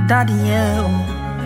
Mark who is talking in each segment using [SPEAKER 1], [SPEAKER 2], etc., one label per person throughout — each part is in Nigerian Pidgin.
[SPEAKER 1] daddy, yeah. Oh,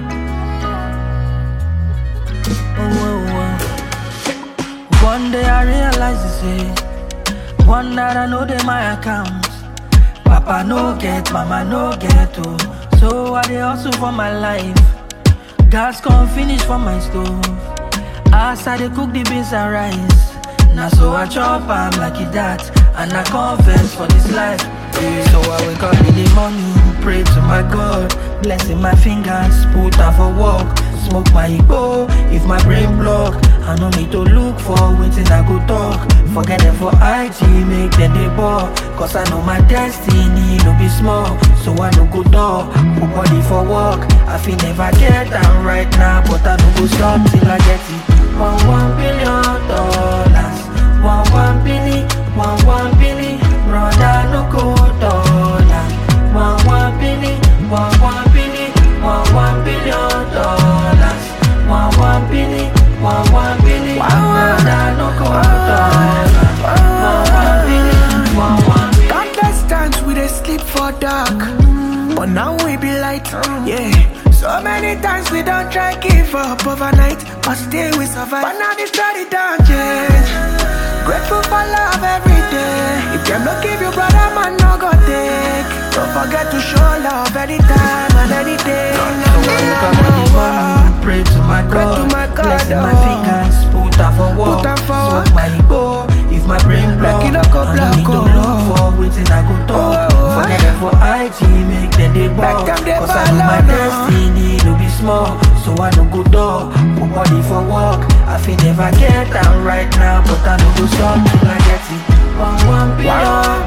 [SPEAKER 1] oh, oh. One day I realize this, eh. One that I know they my account. Papa no get, mama no get, oh. So I dey hustle for my life. Gas come finish for my stove. As I dey cook the beans and rice. Now so I chop am like it that. And I confess for this life. Yeah. So I wake up in the morning, pray to my God. Blessing my fingers, put out for work. Smoke my igbo if my brain block. I no need to look for wetin I go talk. Forget them for IG, make them dey ball. Cause I know my destiny no be small. So I no go dull, put body for work. I feel never get am right now, but I no go stop till I get it. One one billion dollars, one one billion, one one billion, brother no go dollar. One one billion, one one billion, one one billion dollars, one one billion, one one billion, brother no go dollar. One one billion, one one billion.
[SPEAKER 2] Countless times we dey sleep for dark, but now we be light. Yeah. So many times we don't try give up overnight, but still we survive. But now the story don't change. Grateful for love every day. If them not give you brother, man, no go take. Don't forget to show love anytime and any day. No, no,
[SPEAKER 1] So I wake up in the morning, pray to my
[SPEAKER 2] Pray
[SPEAKER 1] God,
[SPEAKER 2] to my God,
[SPEAKER 1] blessing my
[SPEAKER 2] oh.
[SPEAKER 1] fingers, put out for work,
[SPEAKER 2] Put am for
[SPEAKER 1] smoke
[SPEAKER 2] work.
[SPEAKER 1] my igbo, if my brain block,
[SPEAKER 2] Like it no go
[SPEAKER 1] I no
[SPEAKER 2] black,
[SPEAKER 1] need to
[SPEAKER 2] oh.
[SPEAKER 1] look for wetin I go talk,
[SPEAKER 2] Oh, oh,
[SPEAKER 1] forget
[SPEAKER 2] oh.
[SPEAKER 1] them for IG, make them dey ball,
[SPEAKER 2] them dey
[SPEAKER 1] cause I know
[SPEAKER 2] ball,
[SPEAKER 1] my
[SPEAKER 2] oh, no.
[SPEAKER 1] destiny no be small, so I no go dull, put body for work, I feel never get am right now, but I no go stop till I get it, one one billion